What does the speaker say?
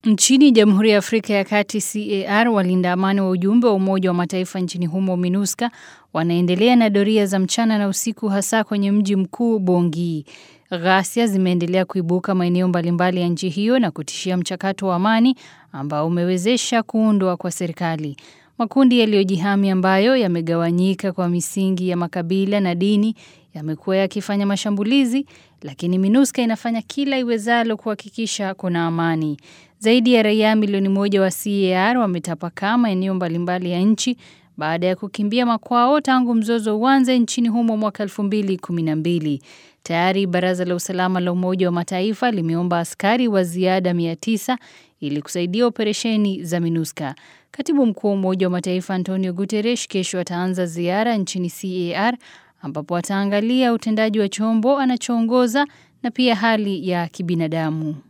Nchini Jamhuri ya Afrika ya Kati CAR, walinda amani wa ujumbe wa Umoja wa Mataifa nchini humo MINUSCA wanaendelea na doria za mchana na usiku hasa kwenye mji mkuu Bongi. Ghasia zimeendelea kuibuka maeneo mbalimbali ya nchi hiyo na kutishia mchakato wa amani ambao umewezesha kuundwa kwa serikali. Makundi yaliyojihami ambayo yamegawanyika kwa misingi ya makabila na dini yamekuwa yakifanya mashambulizi, lakini MINUSCA inafanya kila iwezalo kuhakikisha kuna amani. Zaidi ya raia milioni moja wa CAR wametapakaa maeneo mbalimbali ya nchi baada ya kukimbia makwao tangu mzozo uanze nchini humo mwaka 2012. Tayari Baraza la Usalama la Umoja wa Mataifa limeomba askari wa ziada 900 ili kusaidia operesheni za MINUSCA. Katibu Mkuu wa Umoja wa Mataifa Antonio Guterres kesho ataanza ziara nchini CAR ambapo ataangalia utendaji wa chombo anachoongoza na pia hali ya kibinadamu.